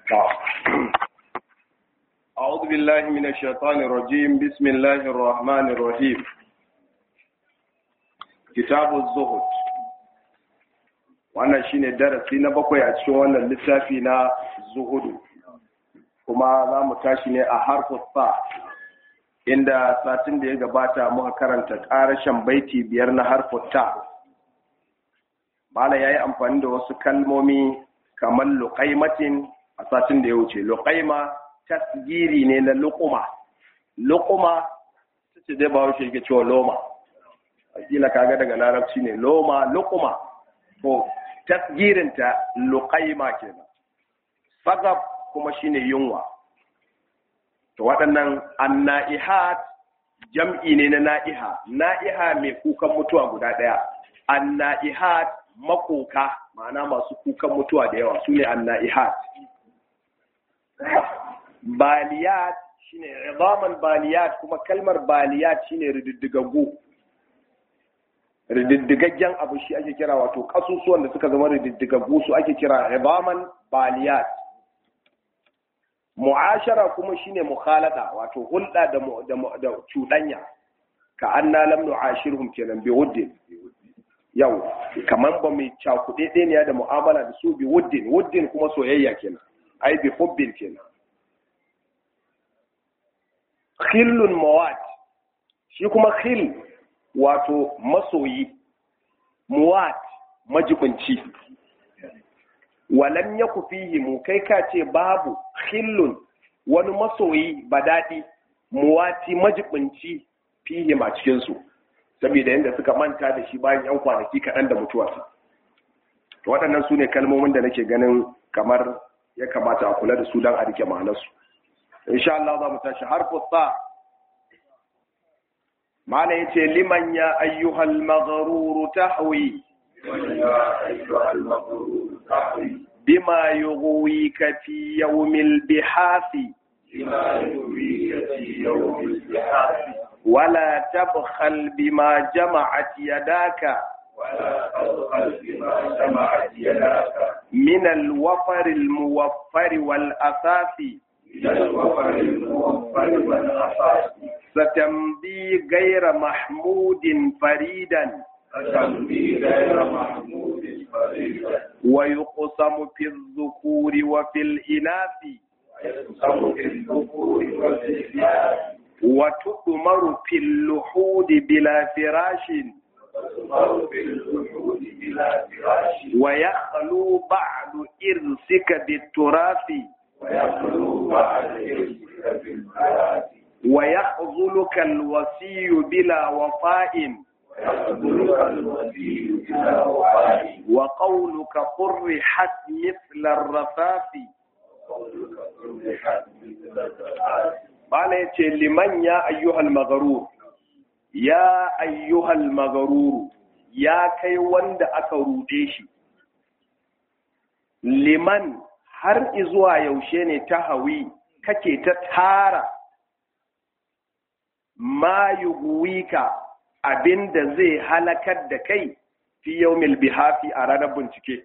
أعوذ بالله من الشيطان الرجيم بسم الله الرحمن الرحيم كتاب الزهد wannan shine darasi na bakwai a cikin wannan littafi na zuhudu kuma za mu tashi ne a harfus sa inda satin da ya gabata muka karanta ƙarashen baiti biyar na harfus ta mala ya yi amfani da wasu kalmomi kamar luƙaimatin a satin da ya wuce luƙaima tasgiri ne na luƙuma luƙuma ta ce dai ba wuce yake cewa loma akila kaga daga larabci ne loma luƙuma to tasgirinta luƙaima kenan sagab kuma shine yunwa to waɗannan anna'ihat jam'i ne na na'iha na'iha mai kukan mutuwa guda ɗaya anna'ihat makoka ma'ana masu kukan mutuwa da yawa su ne anna'ihat baliyat shine izaman baliyat kuma kalmar baliyat shine rididdigaggu rididdigaggen abu shi ake kira wato kasusuwan da suka zama rididdigaggu su ake kira izaman baliyat mu'ashara kuma shine mukhalada wato hulɗa da da cuɗanya ka anna lam nu'ashirhum kenan bi wuddin yau kaman ba mai cakuɗe ɗaya da mu'amala da su bi wuddin wuddin kuma soyayya kenan ai bi hubbin kenan khillun mawat shi kuma khil wato masoyi muwat majibinci walam yaku fihi mu kai ka ce babu khillun wani masoyi badadi muwati majibinci fihi ma cikin su saboda yadda suka manta da shi bayan yan kwanaki kaɗan da mutuwarsa waɗannan su ne kalmomin da nake ganin kamar ya kamata a kula da su don a rike ma'anarsu insha Allah za mu tashi harfu sa mala yace liman ya ayyuhal maghrur tahwi bima yughwika fi yawmil bihasi ولا تبخل بما جمعت يداك ولا تبخل بما جمعت يداك من الوفر الموفر والأساس ستمضي غير محمود فريدا ويقسم في الذكور وفي الإناث وتؤمر في اللحود بلا فراش ويخلو بعد إرثك بالتراث ويخذلك الوصي بلا وفاء وقولك قرحت مثل الرفاف Bala ya ce liman ya ayyuhal magarur, ya ayyuhal magaruru, ya kai wanda aka ruɗe shi. Liman har izuwa yaushe ne ta hawi kake ta tara ma yuguwika abinda zai halakar da kai fi yaumil bihafi a ranar bincike.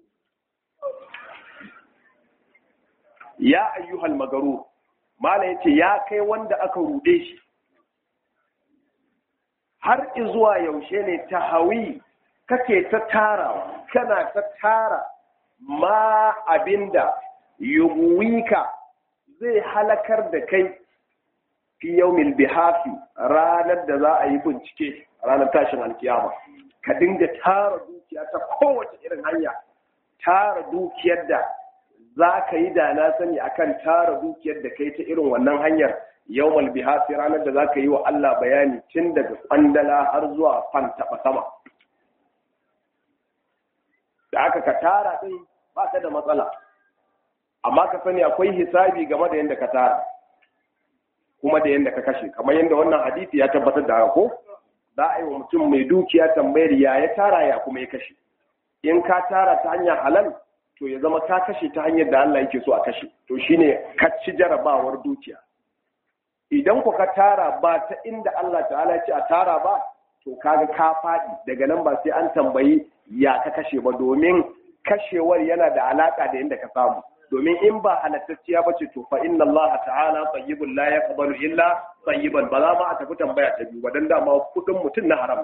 Ya ayyuhal magarur. Mala ya ce ya kai wanda aka rude shi, har izuwa yaushe ne ta hawi kake ta tarawa, kana ta tara ma abinda yuguwika zai halakar da kai fi yaumil bihafi ranar da za a yi bincike ranar tashin alkiyama. Ka dinga tara dukiya ta kowace irin hanya, tara dukiyar da za ka yi da na sani akan tara dukiyar da kai ta irin wannan hanyar yawmal bihasi ranar da za ka yi wa Allah bayani tun daga kwandala har zuwa fan taɓa sama da aka ka tara ɗin ba ka da matsala amma ka sani akwai hisabi game da yadda ka tara kuma da yadda ka kashe kamar yadda wannan hadisi ya tabbatar da haka ko za a yi wa mutum mai dukiya tambayar ya ya tara ya kuma ya kashe in ka tara ta hanyar halal to ya zama ka kashe ta hanyar da Allah yake so a kashe to shine ka ci jarabawar dukiya idan ku ka tara ba ta inda Allah ta'ala ce a tara ba to kaga ka faɗi daga nan ba sai an tambayi ya ka kashe ba domin kashewar yana da alaka da inda ka samu domin in ba halattacciya ba ce to fa inna Allah ta'ala tayyibun la yaqbalu illa tayyiban ba za ma a tafi tambaya ta biyu dan dama kudin mutum na haram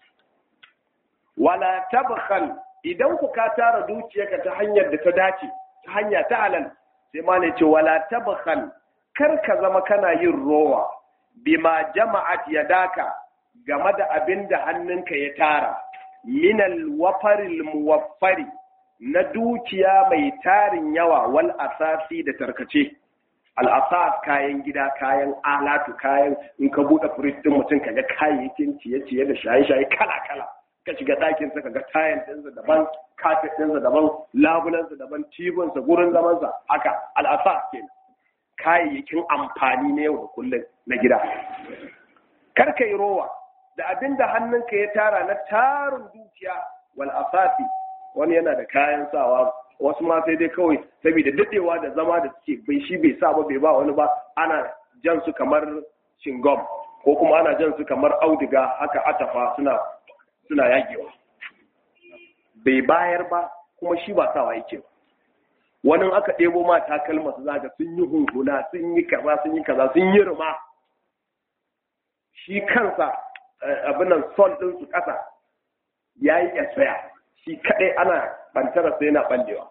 wala tabkhal idan ku ka tara dukiyarka ta hanyar da ta dace ta hanya ta halal sai ma ne ce wala tabkhal kar ka zama kana yin rowa bima jama'at yadaka game da abin da hannunka ya tara minal wafaril muwaffari na dukiya mai tarin yawa wal asasi da tarkace al'asas kayan gida kayan alatu kayan in ka buɗe firist ɗin mutum ka ga kayayyakin ciye-ciye da shaye-shaye kala-kala ka shiga ɗakin sa ka ga tayan ɗinsa daban kafet ɗinsa daban labulansa daban tibinsa gurin zamansa haka al'asas kenan kayayyakin amfani na yau da kullum na gida kar ka yi rowa da abin da hannunka ya tara na tarin dukiya wal asasi wani yana da kayan sawa wasu ma sai dai kawai saboda dadewa da zama da suke bai shi bai sa ba bai ba wani ba ana jan su kamar shingom ko kuma ana jan su kamar auduga haka atafa suna suna yagewa bai bayar ba kuma shi ba sawa yake ba wani aka ɗebo ma takalma su zaga sun yi hunhuna sun yi kaza sun yi kaza sun yi ruma shi kansa abin nan sol ɗin su ƙasa ya yi esaya shi kaɗai ana bantara sai yana ɓallewa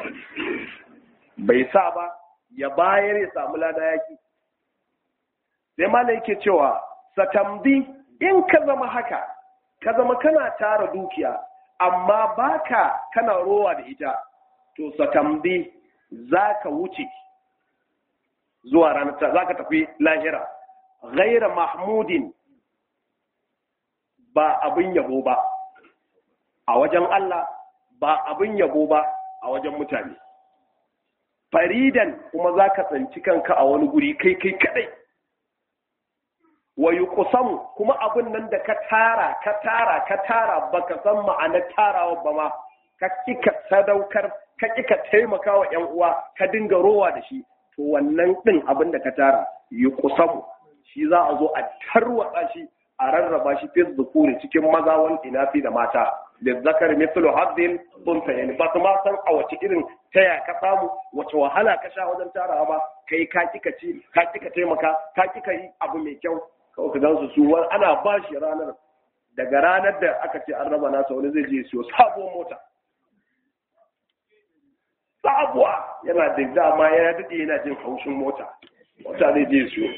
bai sa ba ya bayar ya samu lada yaki sai mana yake cewa satambi in ka zama haka ka zama kana tara dukiya amma baka kana rowa da ita to satambi za ka wuce zuwa ranar za ka tafi lahira ghaira mahmudin ba abin yabo ba a wajen Allah ba abin yabo ba a wajen mutane faridan kuma za ka tsanci kanka a wani guri kai kai kadai wa yuqsamu kuma abin nan da ka tara ka tara ka tara baka san ma'anar tarawa ba ma ka kika sadaukar ka kika taimaka wa ƴan uwa ka dinga rowa da shi to wannan din abin da ka tara yuqsamu shi za a zo a tarwatsa shi a rarraba shi fi zukuri cikin maza wal inafi da mata da zakar mithlu haddin buntayn ba su ma san a wace irin taya ka samu wace wahala ka sha wajen tarawa ba kai ka kika ci ka kika taimaka ka kika yi abu mai kyau kawai ka gansu su ana ba shi ranar daga ranar da aka ce an raba nasa wani zai je siyo sabuwar mota sabuwa yana da dama ya daɗe yana jin haushin mota mota zai je siyo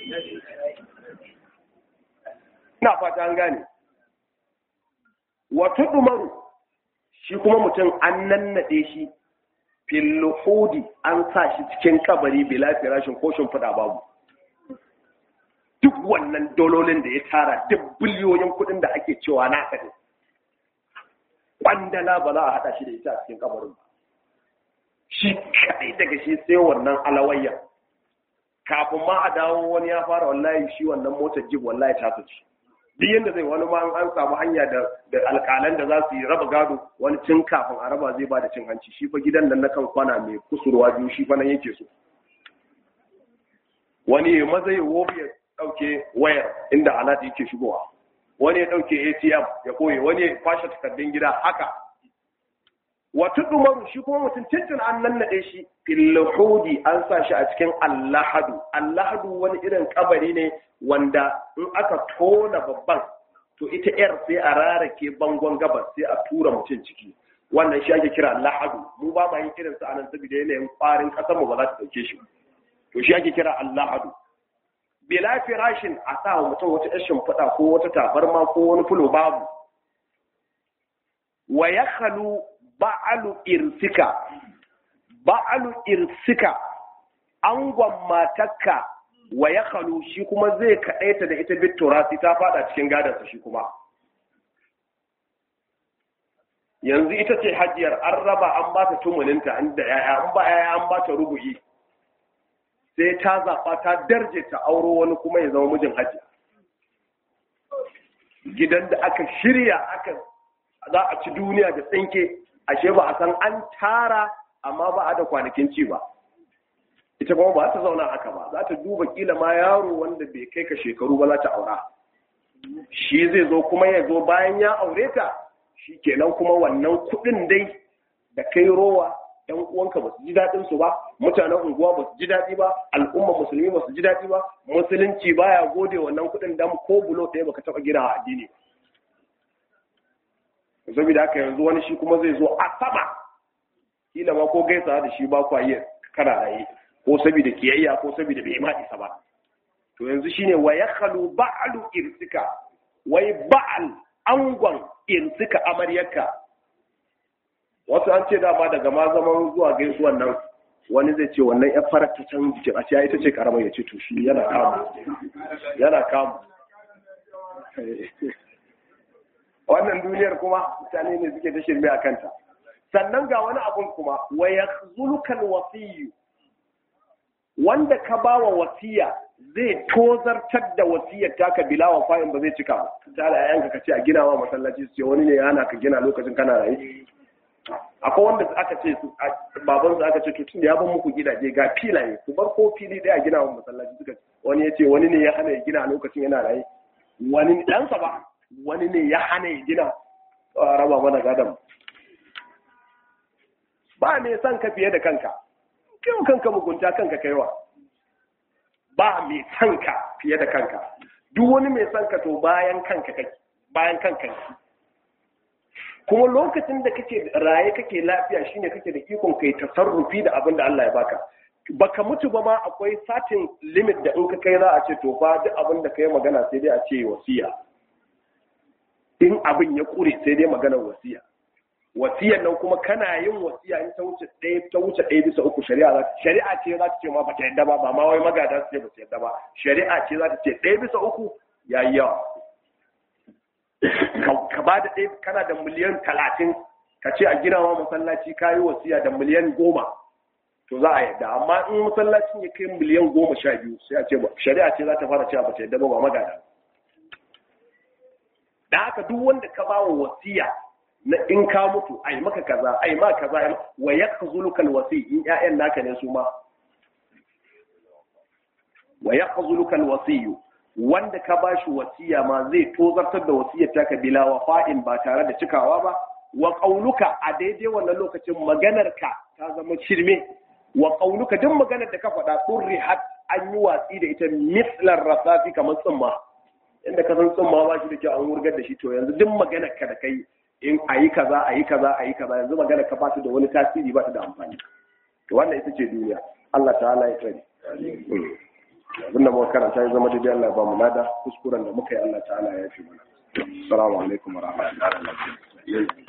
ina fata an gane wato dumaru shi kuma mutum an nannade shi filhudi an sa shi cikin kabari bila firashin ko shimfiɗa babu duk wannan dololin da ya tara duk biliyoyin kuɗin da ake cewa na ne kwandala ba za a haɗa shi da ita a cikin kabarin ba shi kaɗai daga shi sai wannan alawayya kafin ma a dawo wani ya fara wallahi shi wannan motar jib wallahi ta ci duk yadda zai wani ma an samu hanya da da alƙalan da za su yi raba gado wani cin kafin a raba zai ba da cin hanci shi fa gidan nan na kan kwana mai kusurwa biyu shi fa nan yake so wani ya maza ya wofi ya ɗauke wayar inda alati yake shigowa wani ya ɗauke atm ya koye wani ya kwashe takardun gida haka wata dumaru shi kuma mutum tuntun an nannaɗe shi filhudi an sa shi a cikin allahadu allahadu wani irin kabari ne wanda in aka tona babban to ita yar sai a rarake bangon gabas sai a tura mutum ciki wannan shi ake kira allahadu mu ba ma yin irin sa anan saboda yanayin kwarin kasar mu ba za ta dauke shi to shi ake kira allahadu bila firashin a sa wa mutum wata yashin fada ko wata tabarma ko wani fulo babu wa yakhalu ba'alu irsika ba'alu irsika angon matakka wa ya khalu shi kuma zai kaɗaita da ita bittura sai ta fada cikin gadansa shi kuma yanzu ita ce hajiyar an raba an ba ta tumulinta inda yaya an ba yaya an ba ta rubu'i sai ta zaɓa ta darje ta auro wani kuma ya zama mijin hajiya gidan da aka shirya aka za a ci duniya da tsinke ashe ba a san an tara amma ba a da kwanakin ci ba ita kuma ba ta zauna haka ba za ta duba kila ma yaro wanda bai kai ka shekaru ba za ta aura shi zai zo kuma ya zo bayan ya aure ta shi kenan kuma wannan kuɗin dai da kai rowa ɗan uwanka ba su ji daɗin su ba mutanen unguwa ba su ji daɗi ba al'umma musulmi ba su ji daɗi ba musulunci baya gode wannan kuɗin dan ko bulo ɗaya baka taɓa gina a addini ba saboda haka yanzu wani shi kuma zai zo a sama kila ma ko gaisa da shi ba kwa yi kana raye ko saboda kiyayya ko saboda bai ma isa ba to yanzu shine wa yakhalu ba'lu irsika wai ba'al angon irsika amaryarka wasu an ce dama daga ma zaman zuwa gaisuwan nan wani zai ce wannan ya fara ta can jikin a ce ita ce karamar ya ce to shi yana kamu yana kamu wannan duniyar kuma mutane ne suke ta shirme a kanta sannan ga wani abun kuma wa yakhzulukan wasiyyu wanda ka bawa wasiya zai tozartar da wasiyar taka bila wa fa'in ba zai cika ba ta da yayanka ka ce a gina wa masallaci su ce wani ne ya hana ka gina lokacin kana raye akwai wanda aka ce baban su aka ce to tunda ya ban muku gidaje ga filaye ku bar ko fili daya gina wa masallaci suka wani ya ce wani ne ya hana ya gina lokacin yana raye wani ɗansa ba wani ne ya hana ya gina a raba mana gadon ba mai son ka fiye da kanka kyau kanka mugunta kanka kaiwa ba mai son ka fiye da kanka duk wani mai son ka to bayan kanka kai bayan kanka kuma lokacin da kake raye kake lafiya shine kake da ikon kai tasarrufi da abin da Allah ya baka baka mutu ba ma akwai satin limit da in ka kai za a ce to fa duk abin da kai magana sai dai a ce wasiya in abin ya kure sai dai maganar wasiya wasiyar nan kuma kana yin wasiya in ta wuce ɗaya ta wuce ɗaya bisa uku shari'a za ta shari'a ce za ta ce ma ba ta yadda ba ba ma wai magada su ce ba ta yadda ba shari'a ce za ta ce ɗaya bisa uku ya yi yawa ka ba da ɗaya kana da miliyan talatin ka ce a gina wa masallaci ka yi wasiya da miliyan goma to za a yadda amma in masallacin ya kai miliyan goma sha biyu sai a ce ba shari'a ce za ta fara cewa ba ta yadda ba ba magada da haka duk wanda ka ba wa wasiya na in ka mutu ai maka kaza ai ma kaza wa yakhzuluka alwasi in ƴaƴan naka ne su ma wa yakhzuluka alwasi wanda ka bashi wasiya ma zai tozartar da wasiyar taka bila wafa'in ba tare da cikawa ba wa qauluka a daidai wannan lokacin maganar ka ta zama shirme wa qauluka duk maganar da ka faɗa turrihat an yi watsi da ita mislar rasafi kamar tsumma inda ka san tsumma ba shi da kyau an wurgar da shi to yanzu duk maganar ka da kai in a yi kaza a yi kaza a yi kaza yanzu magana ka bata da wani tasiri ba ta da amfani to wannan ita ce duniya Allah ta'ala ya tsare abinda muka karanta ya zama daidai Allah ya ba mu lada kuskuren da muka yi Allah ta'ala ya fi mana assalamu alaikum wa rahmatullahi